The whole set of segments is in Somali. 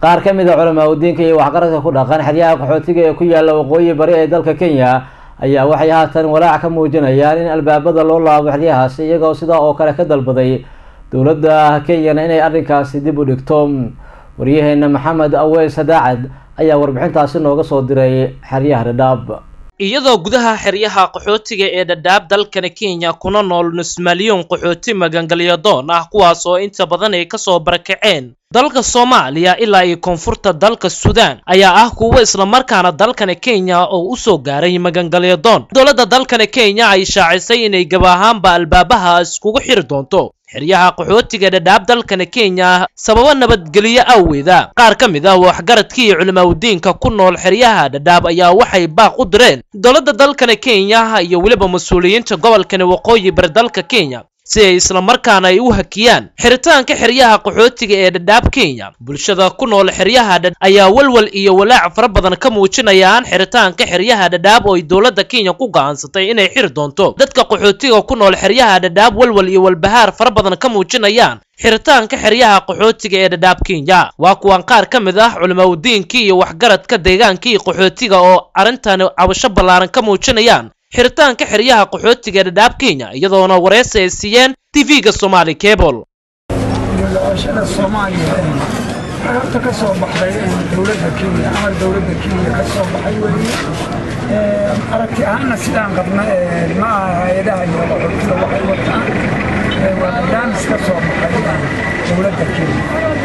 qaar ka mid a culamaa udiinka iyo waxgaradka ku dhaqan xeryaha qaxootiga ee ku yaala waqooyi bari ee dalka kenya ayaa waxay haatan walaac ka muujinayaan in albaabada loo laabo xeryahaasi iyagoo sidaa oo kale ka dalbaday dowladda kenyana inay arrinkaasi dib u dhigto waryaheena maxamed aweys daacad ayaa warbixintaasi nooga soo diray xeryaha dhadhaab iyadoo gudaha xeryaha qaxootiga ee dhadhaab dalkani kenya kuna nool nus malyan qaxooti magangalyadoon ah kuwaas oo inta badan ay kasoo barakaceen dalka soomaaliya ilaa iyo koonfurta dalka suudaan ayaa ah kuwo islamarkaana dalkani kenya oo u soo gaaray magangalyadoon dowladda dalkani kenya ay shaacisay inay gab ahaanba albaabaha iskugu xiri doonto xeryaha qaxootiga dhadhaab dalkani kenya sababo nabadgelyo awgeeda qaar ka mid ah waxgaradkii iyo culimaadudiinka ku nool xeryaha dhadhaab ayaa waxay baaq u direen dowladda dalkani kenya iyo weliba mas-uuliyiinta gobolkani waqooyi bari dalka kenya si ay islamarkaana ay u hakiyaan xiritaanka xeryaha qaxootiga ee dhadhaab kenya bulshada ku nool xeryaha dhadhaab ayaa walwal iyo walaac fara badan ka muujinayaan xiritaanka xeryaha dhadhaab oo ay dowladda kenya ku go'aansatay inay xiri doonto dadka qaxootiga ku nool xeryaha dhadhaab walwal iyo walbahaar fara badan ka muujinayaan xiritaanka xeryaha qaxootiga ee dhadhaab kenya waa kuwan qaar ka mid ah culimaadudiinkii iyo waxgaradka deegaankii qaxootiga oo arrintani cabasho ballaaran ka muujinayaan xiritaanka xeryaha qaxootiga ee dhadhaab kenya iyadoona wareysi ay siiyeen tv-ga somaali cable doorashada soomaaliya waxay horta ka soo baxday dowladda kenya amar dowladda kenya ka soo baxay weeye aragti ahaanna sidaan qabna ma aha hay-adaha iyo qaxootiga waxay wataan waa barnaamij ka soo baxay dowladda kenya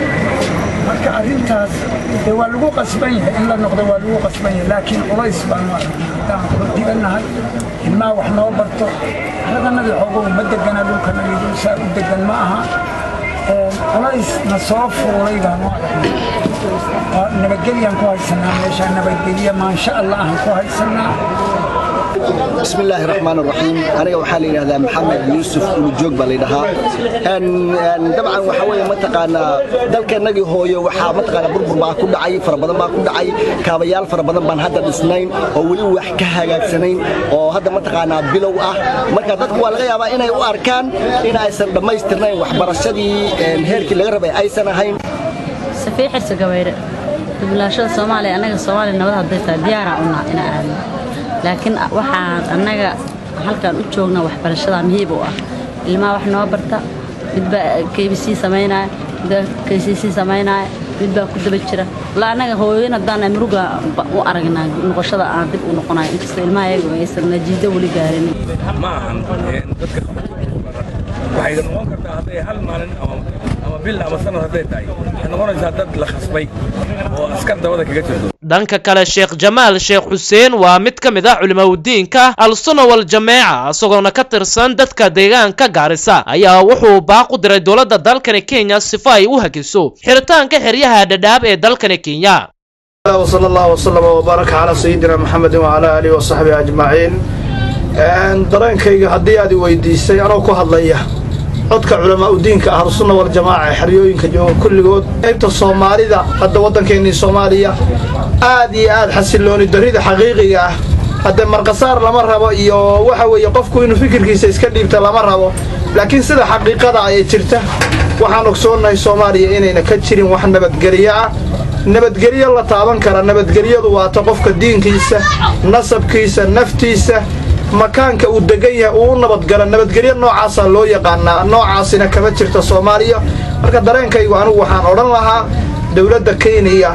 marka arrintaas dee waa lagu qasban yahay in la noqdo waa lagu qasban yahay laakiin culays baanu haddaan qaxootiganahay ilmaha wax noo barto raganadii xoogow ma degana dhulkanagii saa u degan ma aha culays na soo fuulay baanu nabadgelyaan ku haysanaa meeshaa nabadgelya maansha allah aan ku haysanaa بسم الله الرحمن الرحيم أنا waxaa la yiraahdaa maxamed yuusuf ulujoog baa la yidhahaa dabcan waxa weeye mataqaanaa dalkeenagii hooyo waxaa mataqaanaa burbur baa ku dhacay fara badan baa ku dhacay kaabayaal fara badan baan hadda dhisnayn oo weli wax ka hagaagsanayn oo hadda mataqaanaa bilow ah marka dadku waa laga yaabaa inay u arkaan in aysan dhammaystirnayn waxbarashadii heerkii laga rabay aysan ahayn safii xirsi gabayre dublaashada soomaaliya annaga soomaaliya nabad hadday tahay diyaaraan unaa inaan aadno laakiin waxaan annaga halkaan u joogna waxbarashada muhiib u ah ilmaha wax noo barta midbaa kbc samaynaya midbaa kcc samaynaya midbaa ku daba jira wala annaga hooyoyin haddaan muruga u aragnaa noqoshada aan dib u noqonayo inkastoo ilmaha iyagu aysan najiido weli gaarin ma ahan dadka waxay noqon kartaa hadday hal maalin ama bil ama sanad hadday tahay waxay noqonaysaa dad la khasbay oo askar dabada kaga jirto dhanka kale sheekh jamaal sheekh xuseen waa mid ka mid ah culimaadudiinka al-sunna wal jameeca isagoona ka tirsan dadka deegaanka gaarisa ayaa wuxuu baaq u diray dowladda dalkani kenya sifa ay u hakiso xiritaanka xeryaha dhadhaab ee dalkani kenya وصلى الله وسلم وبارك على سيدنا محمد وعلى آله وصحبه أجمعين dareenkayga haddii aad i weydiisay anoo ku hadlaya codka culamaa udiinka ah sunna wal jamaaca xeryooyinka jooga kulligood qaybta soomaalida hadda waddankeennii soomaaliya aad iyo aad xasilooni darrida xaqiiqiga ah hadde marqasaar lama rabo iyo waxa weeye qofku inuu fikirkiisa iska dhiibta lama rabo laakiin sida xaqiiqada ayay jirta waxaan ogsoonnahay soomaaliya inayna ka jirin wax nabadgelyo ah nabadgelyo la taaban kara nabadgelyadu waata qofka diinkiisa nasabkiisa naftiisa makaanka uu degan yahay uu u nabadgala nabadgelyo noocaasaa loo yaqaanaa noocaasina kama jirta soomaaliya marka dareenkaygu anigu waxaan odhan lahaa dowladda kenya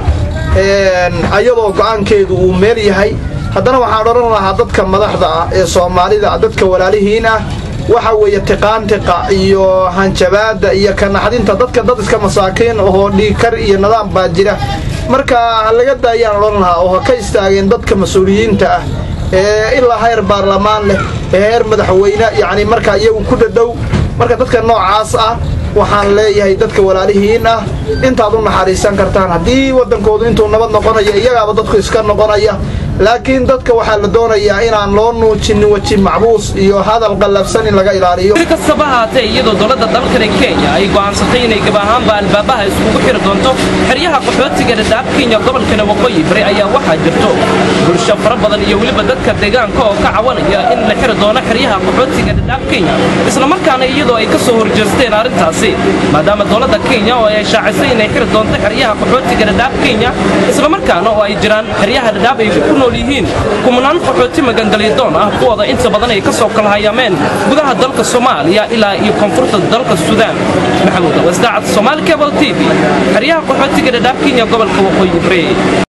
ayadoo go'aankeedu uu meel yahay haddana waxaan odhan lahaa dadka madaxda ah ee soomaalida dadka walaalihiin ah waxa weeye tiqaantiqa iyo hanjabaadda iyo kanaxdinta dadka dad iska masaakiin ahoo dhiigkar iyo nidaam baa jira marka ha laga daayaan odhan lahaa oo ha ka istaageen dadka mas-uuliyiinta ah ee ilaa heer baarlamaan leh ee heer madaxweyne yacni marka iyagu ku dhadhow marka dadka noocaas ah waxaan leeyahay dadka walaalihiin ah intaad u naxariisan kartaan haddii waddankoodu intuu nabad noqonaya iyagaaba dadku iska noqonaya laakiin dadka waxaa la doonayaa inaan loo nuujinin weji macbuus iyo hadal qallafsan in laga ilaaliyo si kastaba haatee iyadoo dowladda dalkani kenya ay go'aansatay inay gab ahaanba albaabaha iskugu xiri doonto xeryaha qaxootiga dhadhaab kenya gobolkana waqooyi bari ayaa waxaa jirto bulsho fara badan iyo weliba dadka deegaanka oo ka cawanaya in la xiri doono xeryaha qaxootiga dhadhaab kenya islamarkaana iyadoo ay ka soo horjeesteen arrintaasi maadaama dowladda kenya oo ay shaacisay inay xiri doonto xeryaha qaxootiga dhadhaab kenya islamarkaana oo ay jiraan xeryaha dhadhaab ay ku nool yihiin kumanaan qaxooti magangalyadoon ah kuwooda inta badan ay ka soo kala hayaameen gudaha dalka soomaaliya ilaa iyo koonfurta dalka suudaan maxamuud awasdaacad soomaali cable t v xeryaha qaxootiga dhadhaab kenya gobolka waqooyi bari